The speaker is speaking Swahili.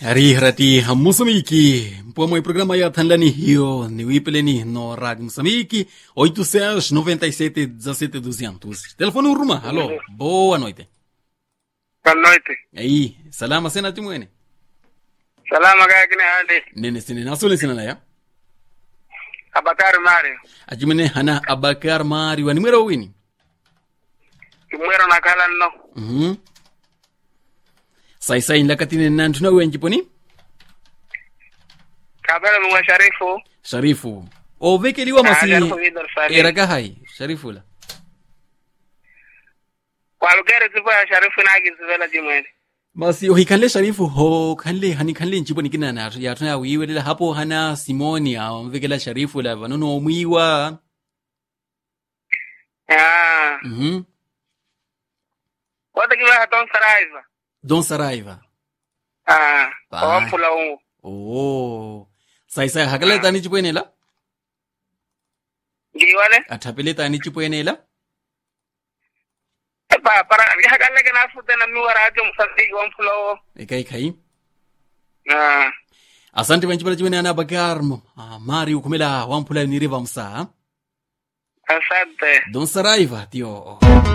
rihirati moçambique mpomwe programa ya thanlani hiyo ni wipeleni no rádio moçambique 800 97 17 200 telefone uruma alô boa noite Boa noite. aí salama sena timwene Salama kaya kini hali. nene sine nasole sina naya Abakari Mario. ajimene hana abakar mari wanimwera wini Kimwero na kala no. mhm sai sai lakatine nantuna wenjiponi Kabela mwa Sharifu. sharifu ovekeliwa masi Ah, Sharifu Vidor Sari. eraka hai sharifu la Kwa lugari zipo ya Sharifu na agi zivela jimwene. basi ohikanle sharifu ho kanle hani kanle njiponi kina na yatu ya wiwelela hapo hana simoni amvekela sharifu la vanono omwiwa Ah. mhm Wata kiwa haton saraiva. don saraiva Ah. Bye. Kwa mpula ungu. oh sai sai hakale tani chipwenela Giwale. athapele tani chipwenela Epa, para. Hakale kena afute na miwa radio msambiki wa mpula ungu. ekai kai Ah. asante vanchipala chipwene ana bakar ah, mari ukumela wamphula niriva msa Asante. don saraiva tio